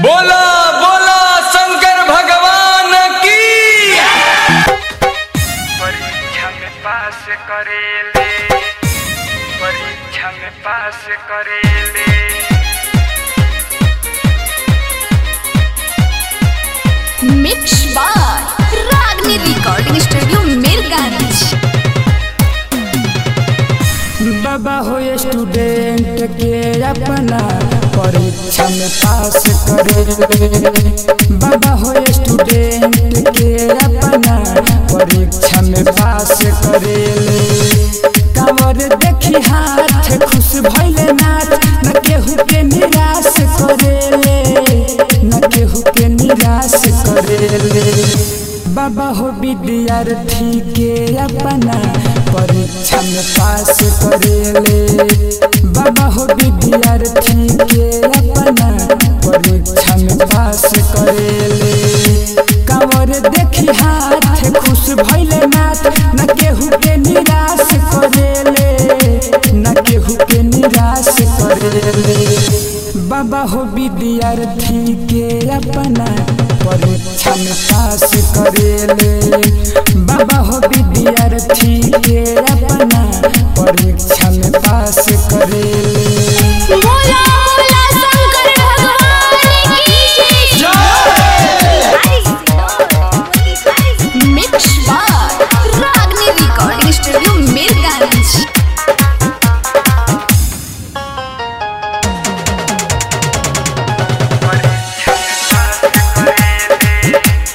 बोला बोला शंकर भगवान की परीक्षा में पास करेले परीक्षा में पास करेले मिक्स बार रागनी रिकॉर्डिंग स्टूडियो मिरगांज बाबा हो स्टूडेंट के अपना परीक्षा में पास करे बाबा हो स्टूडेंट के अपना परीक्षा में पास करेले कांवर देखी हाथ खुश भइले नाथ न केहू के निराश करेले न केहू के निराश करेले बाबा हो विद्यार्थी के अपना परीक्षा में पास करेले बाबा हो विद्यार्थी के अपना परीक्षा में पास करेले कांवर देखी हाथ खुश भइले नाथ न केहू के निराश करेले न केहू के निराश करेले बाबा हो विद्यार्थी के अपना परीक्षा में पास करेले बाबा हो विद्यार्थी के अपना परीक्षा में पास करेले बोला बोला शंकर भगवान की मिक्स बार रागनी रिकॉर्डिंग स्टूडियो मिरगांज परीक्षा में पास करेले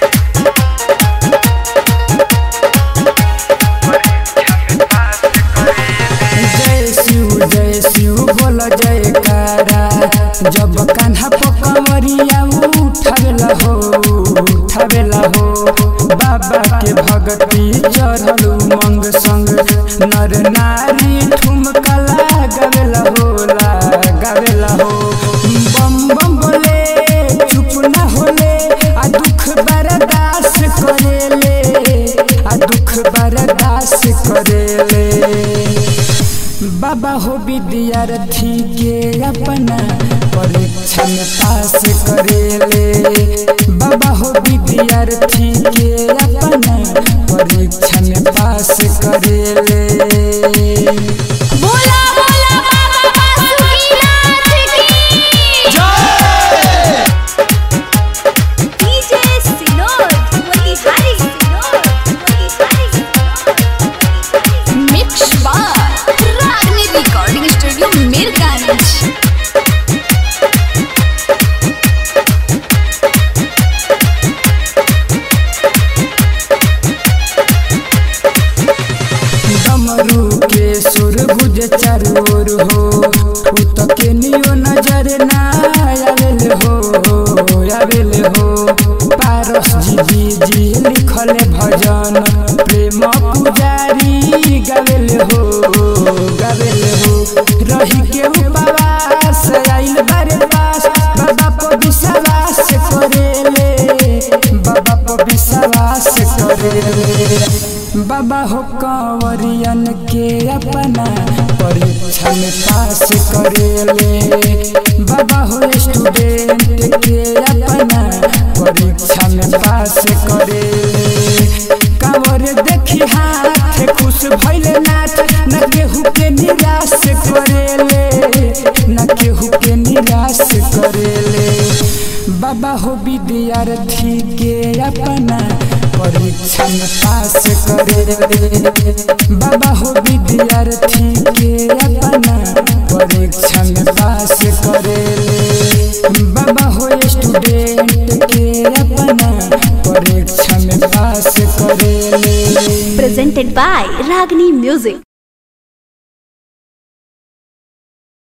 परीक्षा में पास करेले जय शिव जय शिव बोल जय कारा जब कान्हा पकमरिया उठावेला हो उठावेला हो बाबा के भक्ति चढ़ल उमंग संग नर नारी ठुमका गावेला हो गावेला हो बम बम बोले चुप ना होले आ दुख बर्दाश्त करेले आ दुख बर्दाश्त करेले बाबा हो विद्यार्थी के अपना परीक्षा में पास करेले बाबा हो विद्यार्थी के अपना परीक्षा में पास करेले बोला बोला बाबा बासुकीनाथ की डीजे सिनोर मोतिहारी मिक्स बार रागनी रिकॉर्डिंग स्टूडियो मिरगांज डमरू के सुर गुज चरोर हो उत के नियो नजर ना आवेल हो आवेल हो पारस जी जी लिखल भजन प्रेम पुजारी गावेल हो गावेल हो रही के उपवास आइल बारे पास बाबा पर विश्वास करेले बाबा पर विश्वास करेले बाबा हो कंवरियन के अपना परीक्षा में पास करेले बाबा हो स्टूडेंट के अपना परीक्षा में पास करेले कांवर देखी हाथ खुश भइले नाथ न केहू के निराश करेले न केहू के निराश करेले बाबा हो विद्यार्थी के अपना परीक्षा में पास करेले बाबा हो विद्यार्थी के अपना परीक्षा में पास करेले बाबा हो स्टूडेंट के अपना परीक्षा में पास करेले presented by Ragni Music.